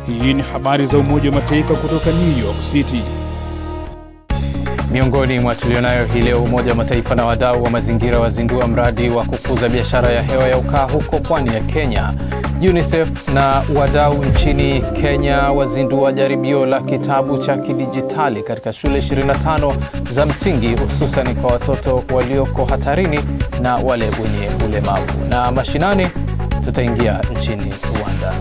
Hii ni habari za Umoja wa Mataifa kutoka New York City. Miongoni mwa tulionayo hii leo, Umoja wa Mataifa na wadau wa mazingira wazindua mradi wa kukuza biashara ya hewa ya ukaa huko pwani ya Kenya. UNICEF na wadau nchini Kenya wazindua jaribio la kitabu cha kidijitali katika shule 25 za msingi hususan kwa watoto walioko hatarini na wale wenye ulemavu. Na mashinani tutaingia nchini Rwanda.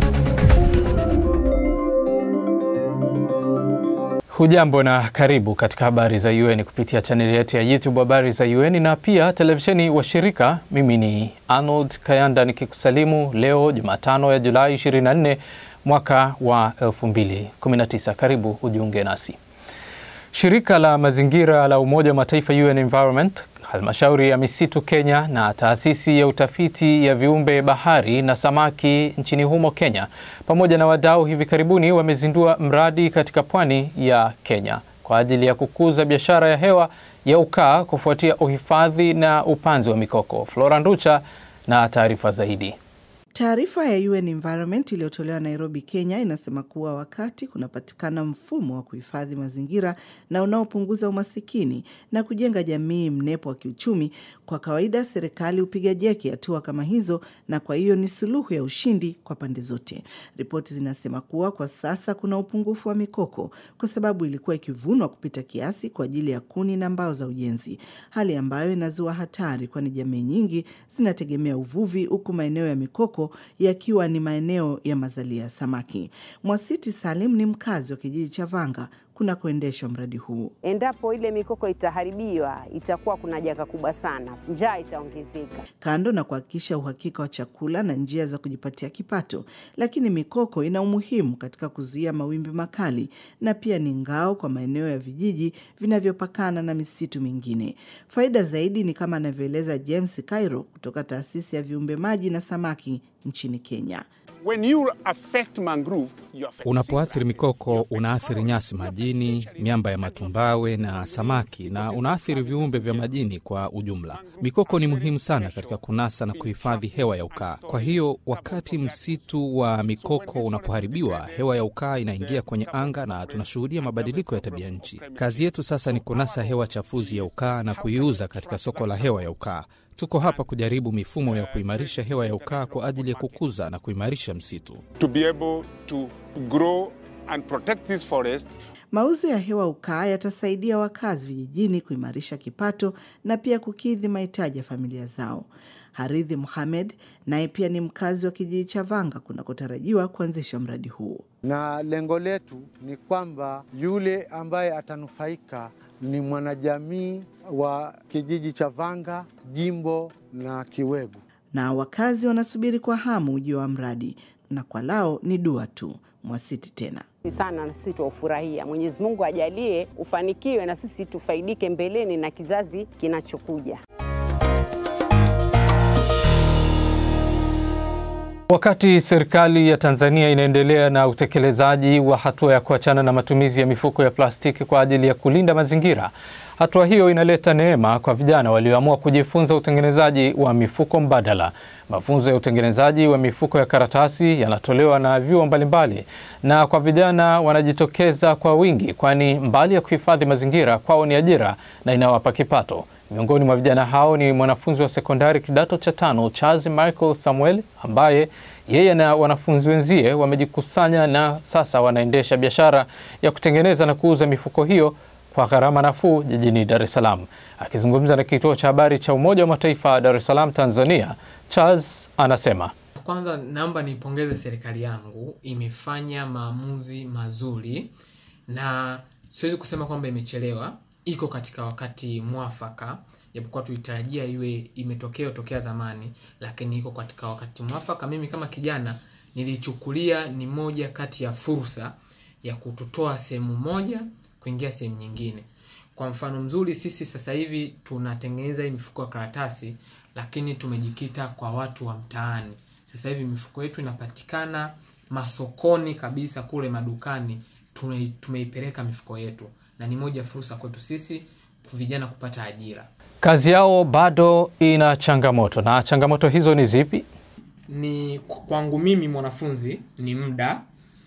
Hujambo na karibu katika habari za UN kupitia chaneli yetu ya YouTube habari za UN na pia televisheni washirika. Mimi ni Arnold Kayanda nikikusalimu leo Jumatano ya Julai 24 mwaka wa 2019. Karibu ujiunge nasi. Shirika la mazingira la Umoja wa Mataifa UN Environment, halmashauri ya misitu Kenya na taasisi ya utafiti ya viumbe bahari na samaki nchini humo Kenya pamoja na wadau hivi karibuni wamezindua mradi katika pwani ya Kenya kwa ajili ya kukuza biashara ya hewa ya ukaa kufuatia uhifadhi na upanzi wa mikoko. Flora Nducha na taarifa zaidi. Taarifa ya UN Environment iliyotolewa Nairobi, Kenya inasema kuwa wakati kunapatikana mfumo wa kuhifadhi mazingira na unaopunguza umasikini na kujenga jamii mnepo wa kiuchumi, kwa kawaida serikali hupiga jeki hatua kama hizo, na kwa hiyo ni suluhu ya ushindi kwa pande zote. Ripoti zinasema kuwa kwa sasa kuna upungufu wa mikoko kwa sababu ilikuwa ikivunwa kupita kiasi kwa ajili ya kuni na mbao za ujenzi, hali ambayo inazua hatari, kwani jamii nyingi zinategemea uvuvi, huku maeneo ya mikoko yakiwa ni maeneo ya mazalia ya samaki. Mwasiti Salim ni mkazi wa kijiji cha Vanga kunakoendeshwa mradi huu. Endapo ile mikoko itaharibiwa, itakuwa kuna janga kubwa sana, njaa itaongezeka. Kando na kuhakikisha uhakika wa chakula na njia za kujipatia kipato, lakini mikoko ina umuhimu katika kuzuia mawimbi makali na pia ni ngao kwa maeneo ya vijiji vinavyopakana na misitu mingine. Faida zaidi ni kama anavyoeleza James Cairo kutoka taasisi ya viumbe maji na samaki nchini Kenya. Unapoathiri mikoko unaathiri nyasi majini, miamba ya matumbawe na samaki, na unaathiri viumbe vya majini kwa ujumla. Mikoko ni muhimu sana katika kunasa na kuhifadhi hewa ya ukaa. Kwa hiyo wakati msitu wa mikoko unapoharibiwa, hewa ya ukaa inaingia kwenye anga na tunashuhudia mabadiliko ya tabia nchi. Kazi yetu sasa ni kunasa hewa chafuzi ya ukaa na kuiuza katika soko la hewa ya ukaa. Tuko hapa kujaribu mifumo ya kuimarisha hewa ya ukaa kwa ajili ya kukuza na kuimarisha msitu. To be able to grow and protect this forest. Mauzo ya hewa ukaa yatasaidia wakazi vijijini kuimarisha kipato na pia kukidhi mahitaji ya familia zao. Haridhi Muhamed naye pia ni mkazi wa kijiji cha Vanga kunakotarajiwa kuanzishwa mradi huu. Na lengo letu ni kwamba yule ambaye atanufaika ni mwanajamii wa kijiji cha Vanga, jimbo na Kiwegu. Na wakazi wanasubiri kwa hamu ujio wa mradi, na kwa lao ni dua tu. Mwasiti tena sana na sisi tuufurahia. Mwenyezi Mungu ajalie ufanikiwe na sisi tufaidike mbeleni na kizazi kinachokuja. Wakati serikali ya Tanzania inaendelea na utekelezaji wa hatua ya kuachana na matumizi ya mifuko ya plastiki kwa ajili ya kulinda mazingira, hatua hiyo inaleta neema kwa vijana walioamua kujifunza utengenezaji wa mifuko mbadala. Mafunzo ya utengenezaji wa mifuko ya karatasi yanatolewa na vyuo mbalimbali, na kwa vijana wanajitokeza kwa wingi, kwani mbali ya kuhifadhi mazingira, kwao ni ajira na inawapa kipato. Miongoni mwa vijana hao ni mwanafunzi wa sekondari kidato cha tano Charles Michael Samuel ambaye yeye na wanafunzi wenzie wamejikusanya na sasa wanaendesha biashara ya kutengeneza na kuuza mifuko hiyo kwa gharama nafuu jijini Dar es Salaam. Akizungumza na kituo cha habari cha Umoja wa Mataifa Dar es Salaam, Tanzania, Charles anasema kwanza, naomba niipongeze serikali yangu, imefanya maamuzi mazuri na siwezi kusema kwamba imechelewa iko katika wakati mwafaka, japokuwa tulitarajia iwe imetokea tokea zamani, lakini iko katika wakati mwafaka. Mimi kama kijana nilichukulia ni moja kati ya fursa ya kututoa sehemu moja kuingia sehemu nyingine. Kwa mfano mzuri, sisi sasa hivi tunatengeneza hii mifuko ya karatasi, lakini tumejikita kwa watu wa mtaani. Sasa hivi mifuko yetu inapatikana masokoni kabisa, kule madukani tumeipeleka mifuko yetu na ni moja fursa kwetu sisi vijana kupata ajira. Kazi yao bado ina changamoto, na changamoto hizo ni zipi? Ni kwangu mimi mwanafunzi, ni muda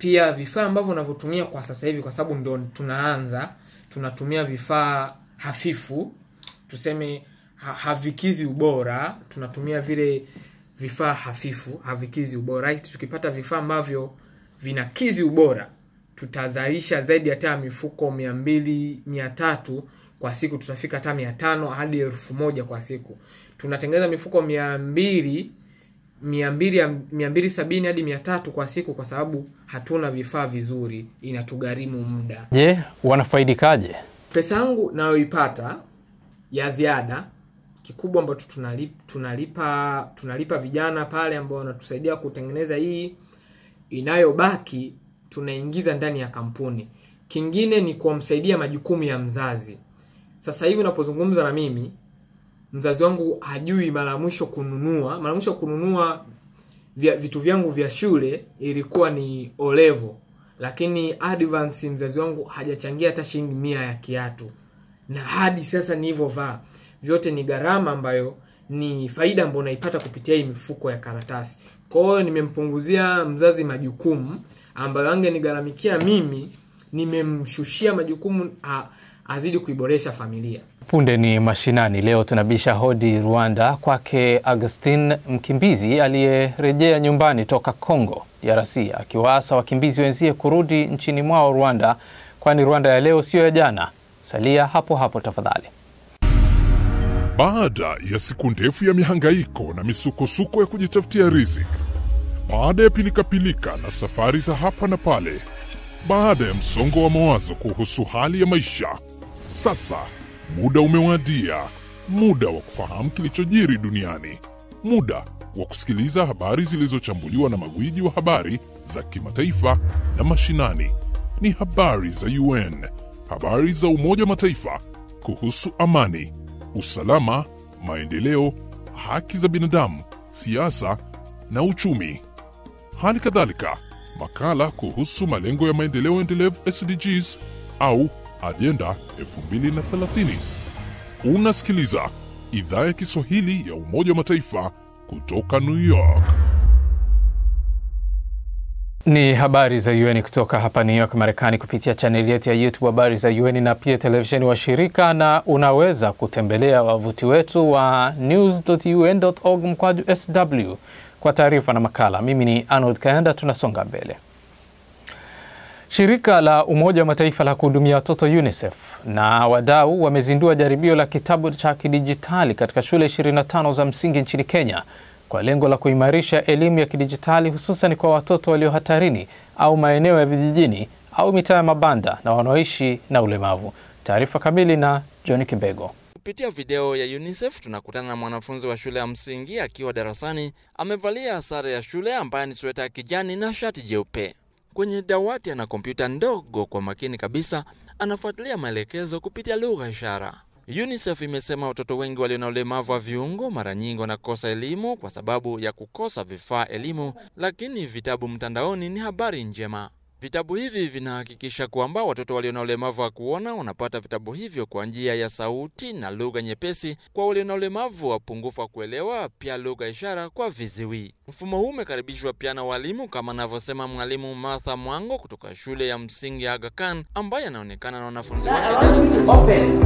pia vifaa ambavyo unavyotumia kwa sasa hivi kwa sababu ndo tunaanza tunatumia vifaa hafifu tuseme ha, havikizi ubora tunatumia vile vifaa hafifu havikizi ubora right? tukipata vifaa ambavyo vinakizi ubora tutazalisha zaidi hata mifuko mia mbili mia tatu kwa siku tutafika hata mia tano hadi elfu moja kwa siku tunatengeneza mifuko mia mbili mia mbili mia mbili sabini hadi mia tatu kwa siku kwa sababu hatuna vifaa vizuri inatugharimu muda Je, wanafaidikaje? pesa yangu nayoipata ya ziada kikubwa ambacho tunalipa, tunalipa tunalipa vijana pale ambao wanatusaidia kutengeneza hii inayobaki tunaingiza ndani ya kampuni kingine ni kumsaidia majukumu ya mzazi sasa hivi unapozungumza na mimi mzazi wangu hajui mara mwisho kununua mara mwisho kununua vya, vitu vyangu vya shule ilikuwa ni olevo lakini advance mzazi wangu hajachangia hata shilingi mia ya kiatu na hadi sasa nilivyovaa vyote ni gharama ambayo ni faida ambayo unaipata kupitia hii mifuko ya karatasi kwa hiyo nimempunguzia mzazi majukumu ambayo angenigharamikia mimi nimemshushia majukumu a, azidi kuiboresha familia Punde ni mashinani. Leo tunabisha hodi Rwanda kwake Augustin, mkimbizi aliyerejea nyumbani toka Congo DRC, akiwaasa wakimbizi wenzie kurudi nchini mwao Rwanda, kwani Rwanda ya leo siyo ya jana. Salia hapo hapo tafadhali. Baada ya siku ndefu ya mihangaiko na misukosuko ya kujitafutia riziki, baada ya pilikapilika na safari za hapa na pale, baada ya msongo wa mawazo kuhusu hali ya maisha, sasa muda umewadia, muda wa kufahamu kilichojiri duniani, muda wa kusikiliza habari zilizochambuliwa na magwiji wa habari za kimataifa na mashinani. Ni habari za UN, habari za Umoja wa Mataifa kuhusu amani, usalama, maendeleo, haki za binadamu, siasa na uchumi. Hali kadhalika makala kuhusu malengo ya maendeleo endelevu SDGs au ajenda 2030. Unasikiliza idhaa ya Kiswahili ya Umoja wa Mataifa kutoka New York. Ni habari za UN kutoka hapa New York, Marekani, kupitia chaneli yetu ya YouTube habari za UN na pia televisheni wa shirika, na unaweza kutembelea wavuti wetu wa news.un.org mkwaju sw kwa taarifa na makala. Mimi ni Arnold Kaenda, tunasonga mbele. Shirika la Umoja wa Mataifa la kuhudumia watoto UNICEF na wadau wamezindua jaribio la kitabu cha kidijitali katika shule 25 za msingi nchini Kenya kwa lengo la kuimarisha elimu ya kidijitali hususan kwa watoto walio hatarini au maeneo ya vijijini au mitaa ya mabanda na wanaoishi na ulemavu. Taarifa kamili na John Kibego. Kupitia video ya UNICEF tunakutana na mwanafunzi wa shule ya msingi akiwa darasani, amevalia sare ya shule ambaye ni sweta ya kijani na shati jeupe. Kwenye dawati ana kompyuta ndogo, kwa makini kabisa anafuatilia maelekezo kupitia lugha ishara. UNICEF imesema watoto wengi walio na ulemavu wa viungo mara nyingi wanakosa elimu kwa sababu ya kukosa vifaa elimu, lakini vitabu mtandaoni ni habari njema. Vitabu hivi vinahakikisha kwamba watoto walio na ulemavu wa kuona wanapata vitabu hivyo kwa njia ya sauti na lugha nyepesi kwa walio na ulemavu wa upungufu wa kuelewa, pia lugha ishara kwa viziwi. Mfumo huu umekaribishwa pia na walimu kama anavyosema mwalimu Martha Mwango kutoka shule ya msingi ya Aga Khan ambaye anaonekana na wanafunzi wake darasani.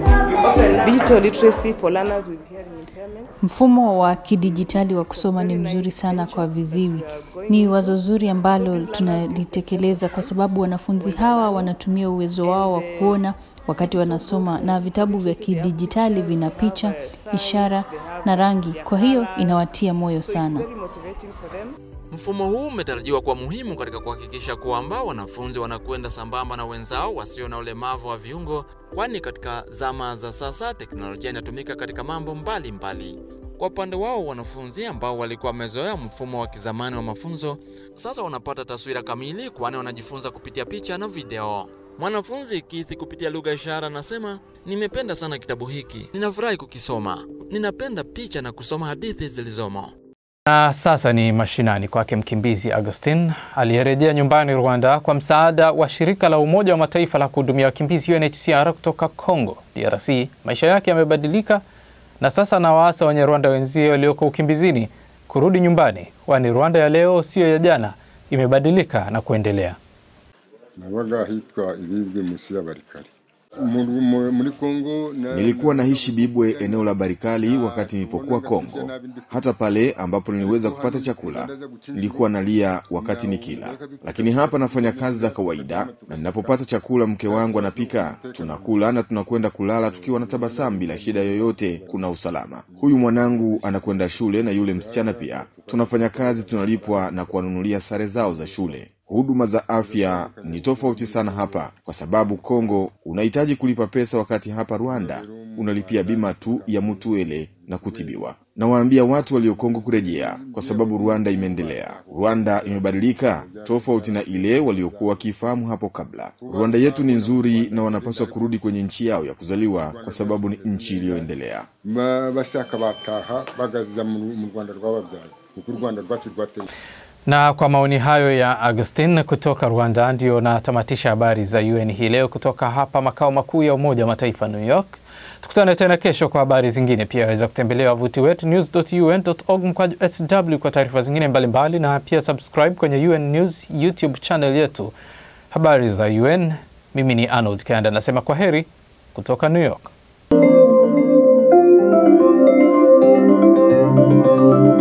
Digital literacy for learners with hearing impairments. Mfumo wa kidijitali wa kusoma ni mzuri sana kwa viziwi. Ni wazo zuri ambalo tunalitekeleza kwa sababu wanafunzi hawa wanatumia uwezo wao wa kuona wakati wanasoma, na vitabu vya kidijitali vina picha, ishara na rangi, kwa hiyo inawatia moyo sana. Very motivating for them. Mfumo huu umetarajiwa kuwa muhimu katika kuhakikisha kwamba wanafunzi wanakwenda sambamba na wenzao wasio na ulemavu wa viungo, kwani katika zama za sasa teknolojia inatumika katika mambo mbalimbali mbali. Kwa upande wao wanafunzi ambao walikuwa wamezoea mfumo wa kizamani wa mafunzo sasa wanapata taswira kamili, kwani wanajifunza kupitia picha na video. Mwanafunzi Kithi kupitia lugha ishara anasema, nimependa sana kitabu hiki, ninafurahi kukisoma, ninapenda picha na kusoma hadithi zilizomo. Na sasa ni mashinani kwake mkimbizi Augustin aliyerejea nyumbani Rwanda kwa msaada wa shirika la Umoja wa Mataifa la kuhudumia wakimbizi UNHCR kutoka Congo DRC. Maisha yake yamebadilika na sasa anawaasa wenye Rwanda wenzie walioko ukimbizini kurudi nyumbani, kwani Rwanda ya leo siyo ya jana, imebadilika na kuendelea. nabaga hitwa ibibwe musi ya barikari Mu- mu- muri Kongo na- Nilikuwa naishi Bibwe, eneo la Barikali, wakati nilipokuwa Kongo. Hata pale ambapo niliweza kupata chakula, nilikuwa nalia wakati nikila, lakini hapa nafanya kazi za kawaida, na ninapopata chakula, mke wangu anapika, tunakula na tunakwenda kulala tukiwa na tabasamu, bila shida yoyote. Kuna usalama. Huyu mwanangu anakwenda shule na yule msichana pia. Tunafanya kazi, tunalipwa na kuwanunulia sare zao za shule. Huduma za afya ni tofauti sana hapa, kwa sababu Kongo unahitaji kulipa pesa, wakati hapa Rwanda unalipia bima tu ya mutuele na kutibiwa. Nawaambia watu walio Kongo kurejea, kwa sababu Rwanda imeendelea. Rwanda imebadilika tofauti na ile waliokuwa wakiifahamu hapo kabla. Rwanda yetu ni nzuri na wanapaswa kurudi kwenye nchi yao ya kuzaliwa, kwa sababu ni nchi iliyoendelea. ba- bashaka bataha bagaza mu mu Rwanda rwababyaye kuko u Rwanda rwacu rwateye Na kwa maoni hayo ya Augustin kutoka Rwanda, ndio natamatisha habari za UN hii leo kutoka hapa makao makuu ya Umoja wa Mataifa New York. Tukutane tena kesho kwa habari zingine. Pia waweza kutembelea wavuti wetu news.un.org mkwaju sw kwa taarifa zingine mbalimbali, na pia subscribe kwenye UN News YouTube channel yetu, habari za UN. Mimi ni Arnold Kanda, nasema kwa heri kutoka New York.